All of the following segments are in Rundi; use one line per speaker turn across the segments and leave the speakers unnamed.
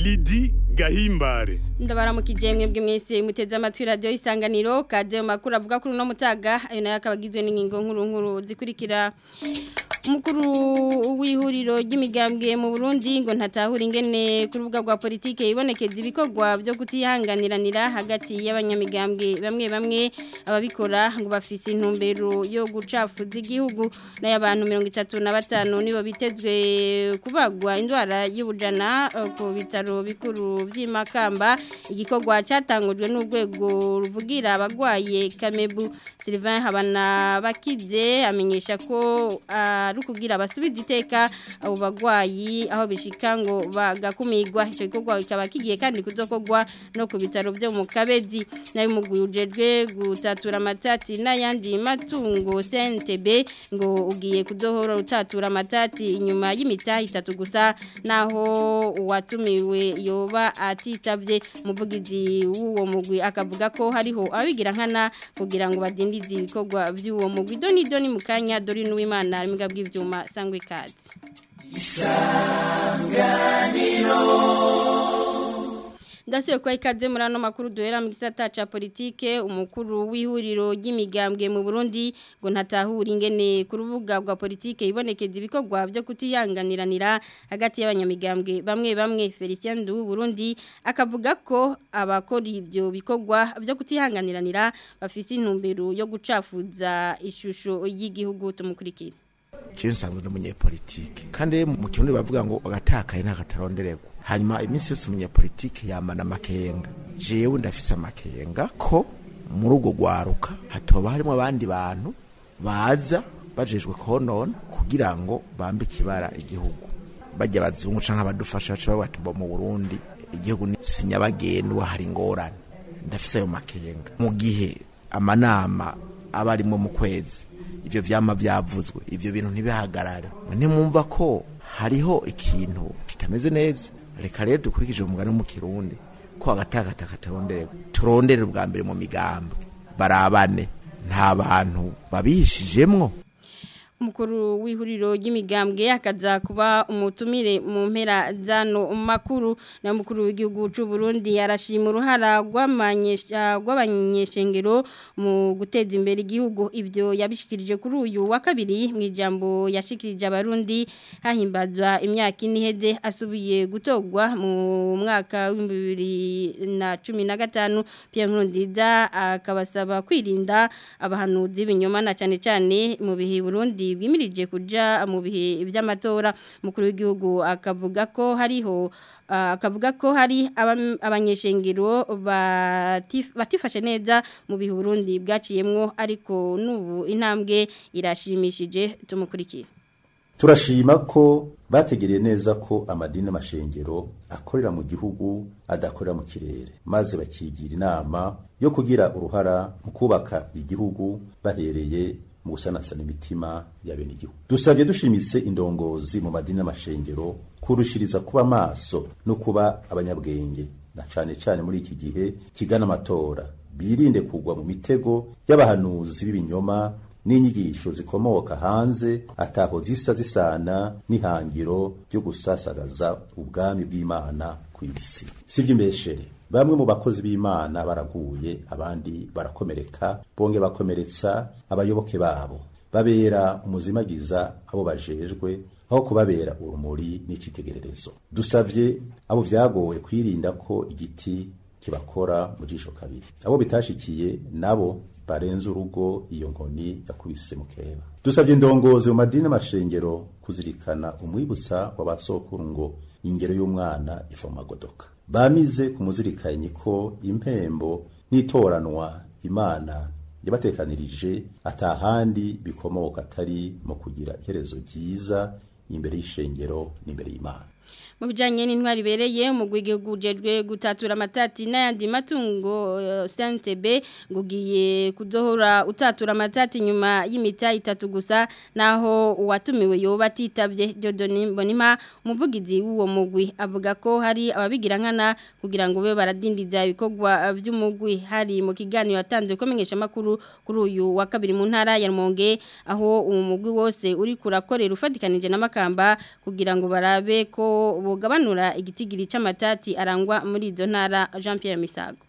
Lidi Gahimbare
ndabaramukije mwebwe mwese muteze amatwi radio isanganiro kade makuru avuga kuri no mutaga ayo nayo akabagizwe n'ingingo nkuru nkuru zikurikira umukuru w'ihuriro ry'imigambwe mu Burundi ngo ntatahura ingene ku rubuga rwa politike ibonekeza ibikorwa byo kutihanganiranira hagati y'abanyamigambwe bamwe bamwe ababikora ngo bafise intumbero yo gucafuza igihugu n'abantu 35 nibo bitezwe kubagwa indwara y'ubujana ku bitaro bikuru by'imakamba igikorwa cyatangujwe n'urwego ruvugira abagwaye kamebu Sylvain Habana bakize amenyesha ko ari ukugira abasubiza iteka abo bagwayi aho bishika ngo bagakumirwa icyo gikorwa kikaba kigiye kandi kuzokorwa no ku bitaro byo mu kabezi nayo umugwi ujejwe gutatura amatati n'ayandi matungo CNTB ngo ugiye kuzohora utatura amatati inyuma y'imitahi itatu gusa naho uwatumiwe yoba atitavye umuvugizi w'uwo mugwi akavuga ko hariho abigira nkana kugira ngo badindize ibikorwa by'uwo mugwi doni doni mukanya dori n'uwimana ari mbwa bw'ivyuma sangwe kazi isanganiro Ndasiyo kwa ikaze muri ano makuru duhera mu gisata ca politike umukuru w'ihuriro ry'imigambwe mu Burundi ngo ntatahura ingene ku rubuga rwa politike ibonekeza ibikorwa byo kutihanganiranira hagati y'abanyamigambwe bamwe bamwe Felicien du Burundi akavuga ko abakora ibyo bikorwa byo kutihanganiranira bafise intumbero yo gucafuza ishusho y'igihugu tumukurikira
Jewe nsanzwe n'umunyepolitike kandi mu kirundi bavuga ngo agatakaye ntakatarondererwa hanyuma iminsi yose umunyepolitike yamana amakenga jewe ndafise amakenga ko muri urwo rwaruka hatoba harimo abandi bantu baza bajejwe konona kugira ngo bambike ibara igihugu bajya abazungu canke abadufasha baca babatumba mu Burundi igihugu ni sinyabagendwa hari ingorane ndafise ayo makenga mu gihe amanama aba arimo mu kwezi ivyo vyama vyavuzwe ivyo bintu ntibihagarare ntimwumva ko hariho ikintu kitameze neza reka rero dukurikije umugani wo mu kirundi ko agatakata katarondere turondere ubwa mbere mu migambwe barabane nta bantu babihishijemwo
umukuru w'ihuriro ry'imigambwe akaza kuba umutumire mu mpera zano makuru na mukuru w'igihugu cy'u Burundi yarashima uruhara rw'abanyeshengero mu guteza imbere igihugu ibyo yabishikirije kuri uyu wa kabiri mu ijambo yashikirije abarundi hahimbazwa imyaka ine iheze asubiye gutogwa mu mwaka w'ibihumbi bibiri na cumi na gatanu Pierre Nkurunziza akabasaba kwirinda abahanuzi b'ibinyoma na cyane cyane mu bihe Burundi bwimirije kuja mu bihe by'amatora mukuru w'igihugu akavuga ko hariho akavuga ko hari abanyeshengero batifashe neza mu bihe Burundi bwaciyemwo ariko n'ubu intambwe irashimishije tumukurikira
turashima ko bategereye neza ko amadini n'amashengero akorera mu gihugu adakorera mu kirere maze bakigira inama yo kugira uruhara mu kubaka igihugu bahereye mu gusanasana imitima ya bene igihugu dusabye dushimitse indongozi mu madini n'amashengero kurushiriza kuba maso no kuba abanyabwenge na cane cane muri iki gihe kigana amatora birinde kugwa mu mitego y'abahanuzi b'ibinyoma n'inyigisho zikomoka hanze ataho zisa zisana n'ihangiro ryo gusasagaza ubwami bw'Imana ku isi sivyo imbeshere bamwe mu bakozi b'Imana baraguye abandi barakomereka bonge bakomeretsa abayoboke babo babera umuzimagiza abo bajejwe aho kubabera urumuri n'icitegererezo dusavye abo vyagowe kwirinda ko igiti kibakora mu jisho kabiri abo bitashikiye nabo barenze urugo iyo nkoni yakubise mukeba dusabye indongozi mu madini n'amashengero kuzirikana umwibutsa w'abasokuru ngo ingero y'umwana iva mu magodoka bamize kumuzirikanyi ko impembo n'itoranwa imana yabatekanirije atahandi bikomoka atari mu kugira iherezo ryiza imbere y'ishengero n'imbere y'imana
mu bijyanye n'intwari ibereye umugwi w'igihugu ujejwe gutatura amatati n'ayandi matungo santebe ngo ugiye kudohora utatura amatati nyuma y'imita itatu gusa naho uwatumiwe yoba atitabye Dieudonne Mbonimpa umuvugizi w'uwo mugwi avuga ko hari ababigira nkana kugira ngo be baradindiza ibikorwa by'umugwi hari mu kiganiro yatanze kumenyesha makuru kuri uyu wa kabiri mu ntara ya Rumonge aho uwo mugwi wose uri kurakorera ufatikanije n'amakamba kugira ngo barabe ko ko bugabanura igitigiri c'amatati arangwa muri izo ntara Jean Pierre Misago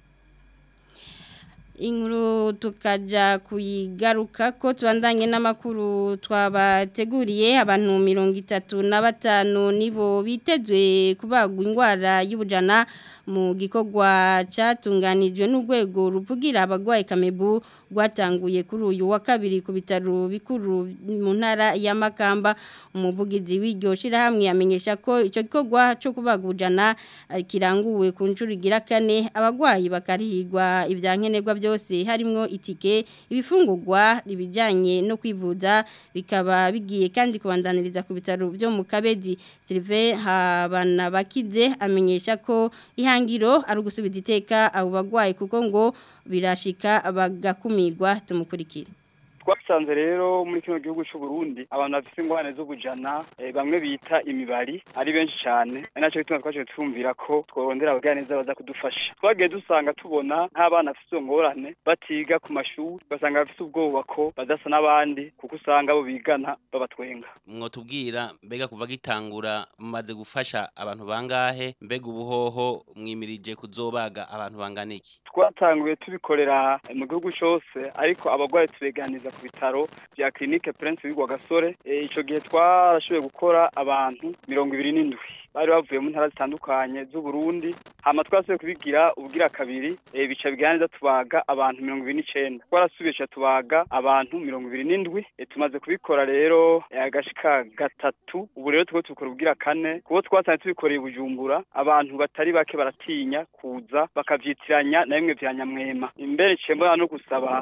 Inkuru tukaja kuyigaruka ko tubandanye n'amakuru twabateguriye abantu mirongo itatu na batanu nibo bitezwe kubagwa indwara y'ubujana mu gikorwa cyatunganijwe n'urwego ruvugira abagwayi kamebu rwatanguye kuri uyu wa kabiri ku bitaro bikuru mu ntara ya Makamba umuvugizi w'iryo shirahamwe yamenyesha ko icyo gikorwa cyo kubaga ubujana kiranguwe ku nshuro igira kane abagwayi bakarihirwa ibyankenerwa byose harimo itike ibifungurwa ibijyanye no kwivuza bikaba bigiye kandi kubandaniriza ku bitaro byo mu kabedi Sylvain habana bakize amenyesha ko ihangiro ari ugusubiza iteka abo bagwayi kuko ngo birashika bagakumirwa tumukurikira
twasanze rero muri kino gihugu cy'u Burundi abantu bafite ingorane z'ubujana e, bamwe bita imibari ari benshi cyane ari nacyo bituma twaje twumvira ko tworondera abaganiriza baza kudufasha twagiye dusanga tubona nk'abana bafite izo ngorane batiga ku mashuri basanga bafite ubwoba ko badasa n'abandi kuko usanga abo bigana babatwenga
mwotubwira mbega kuva gitangura mumaze gufasha abantu bangahe mbega ubuhoho mwimirije kuzobaga abantu bangana iki
twatanguye tubikorera mu gihugu cyose ariko abagwayi tubeganiza ku bitaro bya clinique Prince w'Igwa Gasore ico gihe twarashoboye gukora abantu mirongo ibiri n'indwi bari bavuye mu ntara zitandukanye z'u Burundi hama twasubiye kubigira ubugira kabiri e, bica biganiriza tubaga abantu mirongo ibiri n'icenda twarasubiye tubaga abantu mirongo ibiri n'indwi e, tumaze kubikora rero e, agashika gatatu ubu rero tuko tubikora ubugira kane kuko twasanze tubikoreye bujumbura abantu batari bake baratinya kuza bakavyitiranya na bimwe vya nyamwema imbere cembona no gusaba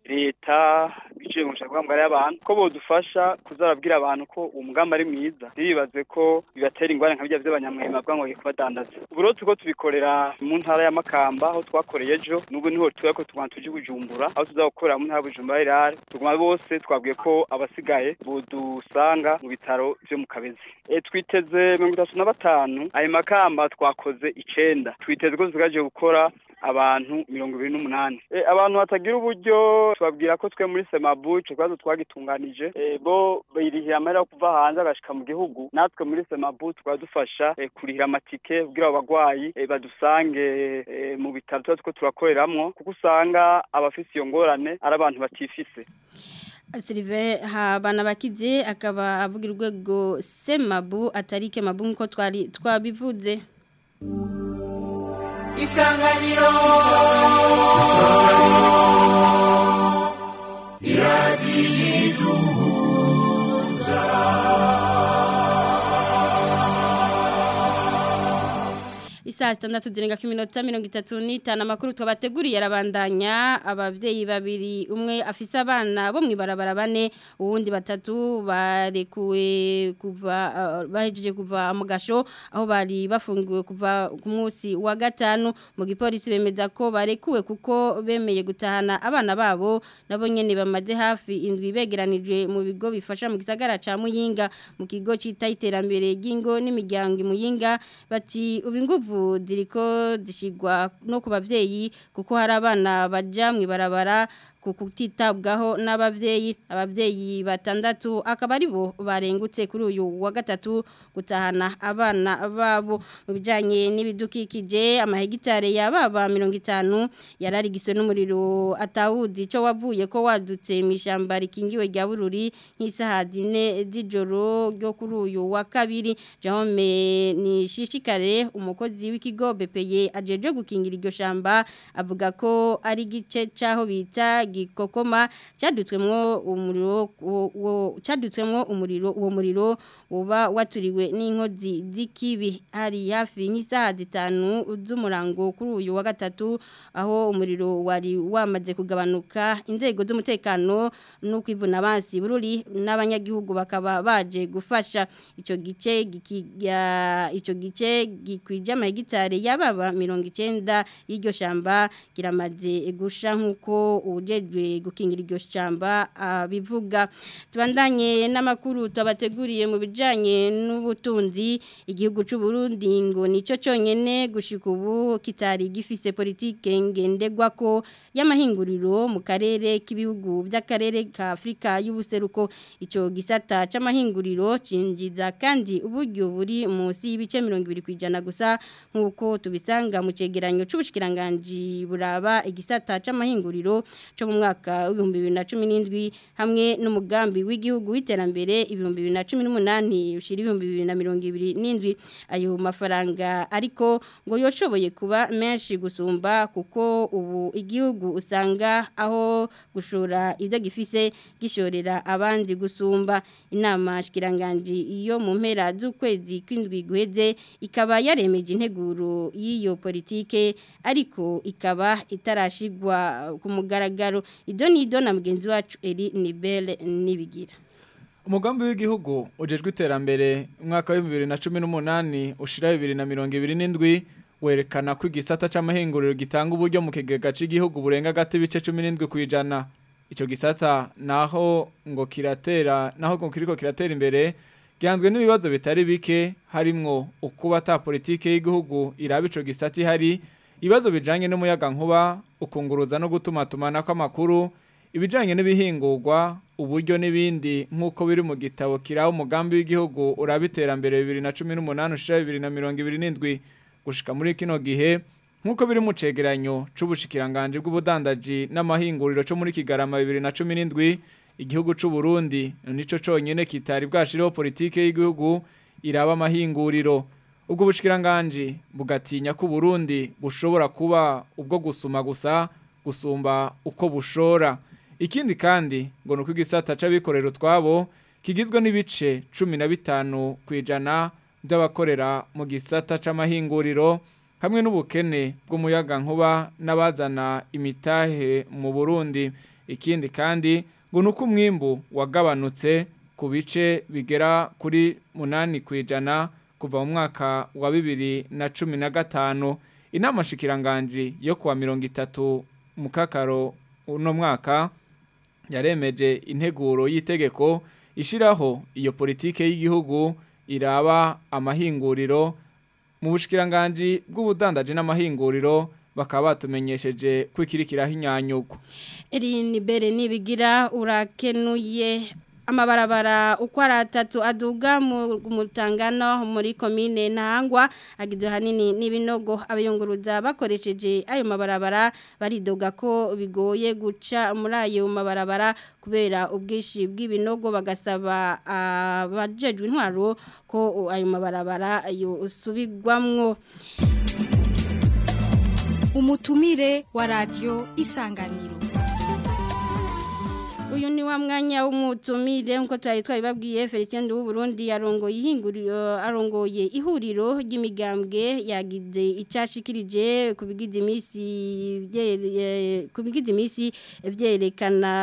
leta biciye mu bushaka bw'amagara y'abantu ko bodufasha kuzarabwira abantu ko uwo mugambi ari mwiza ntibibaze ko bibatera ingwara nka bijya by'abanyamwema bwa ngo kubadandaza ubu rero turiko tubikorera mu ntara ya Makamba aho twakoreye ejo n'ubu niho tuba ko tuguma tuje Bujumbura aho tuzakorera mu ntara ya Bujumbura irare tuguma bose twabwiye ko abasigaye bodusanga mu bitaro byo mu Kabezi e, twiteze mirongo itatu na batanu ayo Makamba twakoze icenda twiteze ko tugaje gukora abantu mirongo ibiri n'umunani e, abantu batagira uburyo tubabwira ko twe muri semabu ico kibazo twagitunganije e, bo birihira amahera yo kuva hanze agashika mu gihugu natwe muri semabu tukaba dufasha e, kurihira amatike kugira abo bagwayi e, badusange e, mu bitaro tuba turiko turakoreramwo kuko usanga abafise iyo ngorane ari abantu batifise
Sylvain habana bakize akaba avugira urwego semabu atari kemabu nkuko twari twabivuze
isanganiro iradiyiduhuza
Isaa sitandatu zirenga ku minota mirongo itatu n'itanu amakuru twabateguriye arabandanya ababyeyi babiri umwe afise abana bo mu ibarabara bane uwundi batatu barekuwe kuva uh, bahejeje kuva mu gasho aho bari bafungiwe kuva ku munsi wa gatanu mu gipolisi bemeza ko barekuwe kuko bemeye gutahana abana babo nabo nyene bamaze hafi indwi begeranijwe mu bigo bifasha mu gisagara ca Muyinga mu kigo cita iterambere ry'ingo n'imiryango Muyinga bati ubinguvu ziriko zishigwa no ku bavyeyi kuko hari abana baja mu ibarabara kutitabwaho n'abavyeyi abavyeyi batandatu akaba ari bo barengutse kuri uyu wa gatatu gutahana abana babo mu bijanye n'ibidukikije amahegitare yababa 50 yararigiswe n'umuriro atawuzi ico wavuye ko wadutse mu ishamba rikingiwe rya bururi nk'isaha zine z'ijoro ryo kuri uyu wa kabiri Jaume ni shishikare umukozi w'ikigo BPE ajeje gukingira iryo shamba avuga ko ari gice caho bita gikokoma cyadutswemwo umuriro cyadutswemwo umuriro uwo muriro uba waturiwe n'inkozi z'ikibi hari hafi nk'isaha zitanu z'umurango kuri uyu wa gatatu aho umuriro wari wamaze kugabanuka inzego z'umutekano no kwivuna abansi bururi n'abanyagihugu bakaba baje gufasha icyo gice icyo gice gikwije amahegitare y'ababa mirongo icyenda y'iryo shamba kiramaze gusha nk'uko uje abajejwe gukingira iryo shamba bivuga tubandanye n'amakuru tubateguriye mu bijanye n'ubutunzi igihugu cy'u Burundi ngo nico cyonyene gushika ubu kitari gifise politike ngendegwa ko y'amahinguriro mu karere k'ibihugu by'akarere ka Afrika y'ubuseruko ico gisata c'amahinguriro cinjiza kandi uburyo buri munsi y'ibice 20 kwijana gusa nkuko tubisanga mu cegeranyo c'ubushikiranganje buraba igisata c'amahinguriro cyo mu mwaka w'ibihumbi bibiri na cumi n'indwi hamwe n'umugambi w'igihugu w'iterambere ibihumbi bibiri na cumi n'umunani ushyira ibihumbi bibiri na mirongo ibiri n'indwi ayo mafaranga ariko ngo yoshoboye kuba menshi gusumba kuko ubu igihugu usanga aho gushora ibyo gifise gishorera abandi gusumba inama shikiranganje iyo mu mpera z'ukwezi kw'indwi guheze ikaba yaremeje integuro y'iyo politike ariko ikaba itarashigwa ku mugaragaro ido ni ido na mugenzi wacu eri nibele nibigira
umugambi w'igihugu ujejwe iterambere umwaka wa bibiri na cumi n'umunani ushira bibiri na mirongo ibiri n'indwi werekana ko igisata c'amahinguriro gitanga uburyo mu kigega c'igihugu burenga gati bice cumi n'indwi kwijana ico gisata naho ngo kiratera naho ngo kiriko kiratera imbere gihanzwe n'ibibazo bitari bike harimwo ukuba ata politike y'igihugu iraba ico gisata ihari ibibazo bijanye n'umuyaga nkuba ukunguruza no gutuma tumanako amakuru ibijanye n'ibihingurwa uburyo n'ibindi nk'uko biri mu gitabo kiraho umugambi w'igihugu uraba iterambere bibiri na cumi n'umunani ushira bibiri na mirongo ibiri n'indwi gushika muri kino gihe nk'uko biri mu cegeranyo c'ubushikiranganje bw'ubudandaji n'amahinguriro co muri kigarama bibiri na cumi n'indwi igihugu c'u Burundi nico conyene kitari bwashiriho politike y'igihugu iraba amahinguriro ubwo bushikiranganje bugatinya ko Burundi bushobora kuba ubwo gusuma gusa gusumba uko bushora ikindi kandi ngo nuko igisata c'abikorera twabo kigizwe n'ibice 15 kwijana by'abakorera mu gisata c'amahinguriro hamwe n'ubukene bw'umuyaga nkuba n'abazana imitahe mu Burundi ikindi kandi ngo nuko umwimbu wagabanutse ku bice bigera kuri munani kwijana kuva mu mwaka wa bibiri na cumi na gatanu inama shikiranganje yo kuwa mirongo itatu mu kakaro uno mwaka yaremeje integuro y'itegeko ishiraho iyo politike y'igihugu iraba amahinguriro mu bushikiranganje bw'ubudandaje n'amahinguriro bakaba batumenyesheje kwikirikiraho inyanyuko
Erin Bere nibigira urakenuye amabarabara uko ari atatu aduga mu mutangano muri komine ntangwa agizwe hanini n'ibinogo abayunguruza bakoresheje ayo mabarabara baridoga ko bigoye guca muri ayo mabarabara kubera ubwinshi bw'ibinogo bagasaba abajejwe intwaro ko ayo mabarabara yosubirwamwo
umutumire wa radiyo isanganiro
uyu ni wa mwanya w'umutumire nkuko twari twabibabwiye Felicien w'u Burundi yarongoye ihinguriro arongoye ihuriro ry'imigambwe yagize icashikirije ku bigize imisi ku bigize imisi vyerekana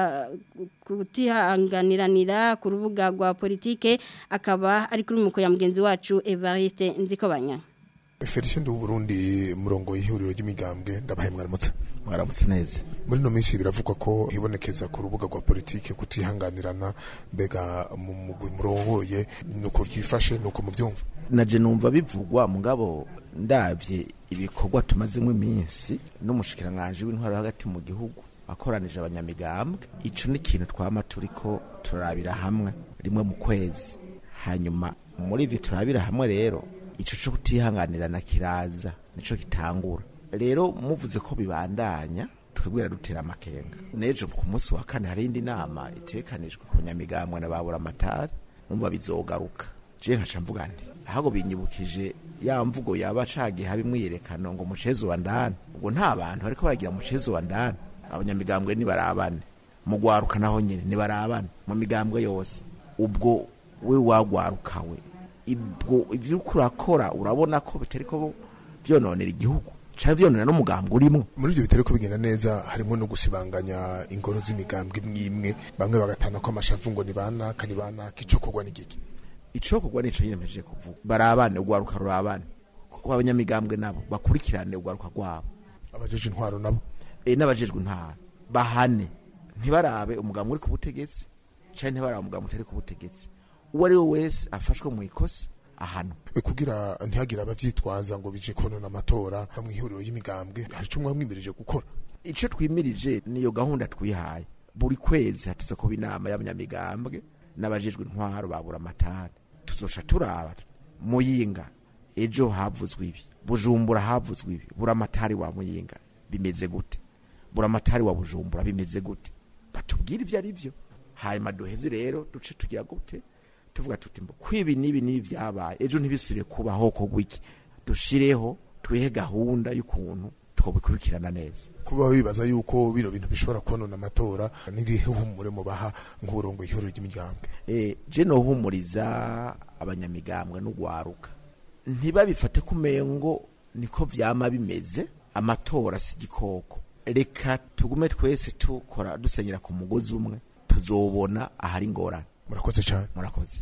kutihanganiranira ku rubuga rwa politike akaba ari kuri muko ya mugenzi wacu Evariste Nzikobanya
Felicien w'u Burundi murongo ihuriro ry'imigambwe ndabahe mwaramutse
mwaramutse neza
muri no minsi biravugwa ko hibonekeza ku rubuga rwa politike kutihanganirana mbega mu mugwi murongoye nuko vyifashe nuko muvyumva
naje numva bivugwa mugabo ndavye ibikorwa tumazemo iminsi n'umushikiranganje w'intwaro hagati mu gihugu akoranije abanyamigambwe ico ni ikintu twama turiko turabira hamwe rimwe mu kwezi hanyuma muri ivyo turabira hamwe rero ico co kutihanganirana kiraza nico kitangura rero muvuze ko bibandanya twebwira dutera amakenga nejo ku munsi wa kane hari indi nama itekanijwe ku banyamigambwe na babura amatari numva bizogaruka je nkaca mvuga nti ahubwo binyibukije ya mvugo yaba cagiye haba imwiyerekano ngo mucezo wa ndani ubwo nta bantu bariko baragira mucezo wa ndani abanyamigambwe ni barabane mu gwaruka naho nyene ni barabane mu migambwe yose ubwo we wagwarukawe ibwo ivyo uriko urakora urabona ko bitariko vyononera igihugu cyangwa vyononera n'umugambwe urimwo
muri ivyo bitari ko bigenda neza harimo no gusibanganya ingoro z'imigambwe imwe imwe bamwe bagatana ko amashavu ngo ni banaka ni banaka ico kogwa n'igiki
ico kogwa nico yiyemeje kuvuga barabane ugwaruka rurabane ko abanyamigambwe nabo bakurikirane ugwaruka rwabo
abajeje intwaro nabo
e n'abajejwe intwaro bahane ntibarabe umugambwe uri ku butegetsi cyangwa ntibarabe umugambwe utari ku butegetsi uwo ari we wese afashwe mu ikosa ahantu
E, kugira ntihagire abavyitwaza ngo bije konona amatora mu ihuriro y'imigambwe hari ico mwamwimirije gukora
icyo twimirije niyo gahunda twihaye buri kwezi hateze kuba inama y'abanyamigambwe n'abajejwe intwaro babura amatara tuzoca turaba muyinga ejo havuzwe ibi bujumbura havuzwe ibi bura amatari wa muyinga bimeze gute bura amatari wa bujumbura bimeze gute batubwire ibyo ari byo hanyuma duheze rero duce tugira gute tuvuga tuti mbo kwibi nibi nibi byabaye ejo ntibisubire kubaho kogwa iki dushireho twihe gahunda y'ukuntu twobikurikirana neza
kuba bibaza yuko bino bintu bishobora konona amatora n'irihe humure mubaha nk'uburongo ihuriro ry'imigambwe
eh je nohumuriza abanyamigambwe n'ugwaruka ntibabifate kumengo niko vyama bimeze amatora si gikoko reka tugume twese tukora dusenyera ku mugozi umwe tuzobona ahari ingorane
murakoze cyane
murakoze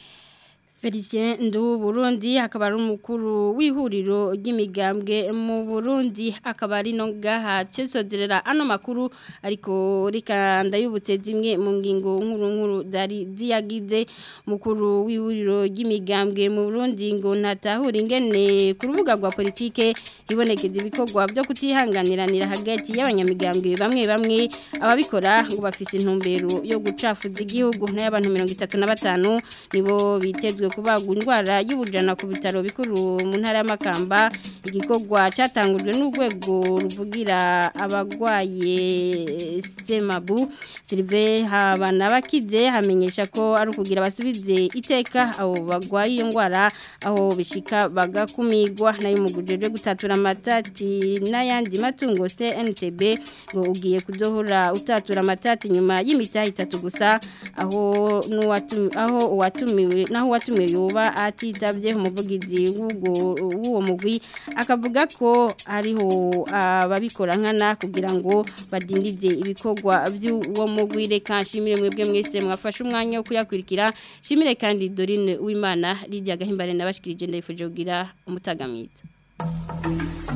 Felicien Ndu Burundi akaba ari umukuru w'ihuriro ry'imigambwe mu Burundi akaba ari no gaha cesodrera ano makuru ariko rika ndayubutse zimwe mu ngingo nkuru nkuru zari ziyagize mukuru w'ihuriro ry'imigambwe mu Burundi ngo ntatahura ingene ku rubuga rwa politike ibonekeza ibikorwa byo kutihanganiranira hagati y'abanyamigambwe bamwe bamwe ababikora ngo bafise intumbero yo gucafuza igihugu n'abantu 35 nibo bitezwe kubagwa indwara y'ubujana ku bitaro bikuru mu ntara y'amakamba igikorwa cyatangujwe n'urwego ruvugira abagwaye semabu silive habana bakize hamenyesha ko ari ukugira basubize iteka abo bagwaye iyo ndwara aho bishika bagakumigwa nayo umugujejwe gutatura amatati n'ayandi matungo CNTB ngo ugiye kudohora utatura amatati nyuma y'imitaha itatu gusa aho n'uwatumiwe aho uwatumiwe naho uwatumiwe yoba atitabye umuvugizi w'uwo mugwi akavuga ko hariho ababikora nkana kugira ngo badindize ibikorwa by'uwo mugwi reka nshimire mwebwe mwese mwafashe umwanya wo kuyakurikira nshimire kandi Dorine Uwimana rijya gahimbare nabashikirije ndayifuje kugira umutaga mwiza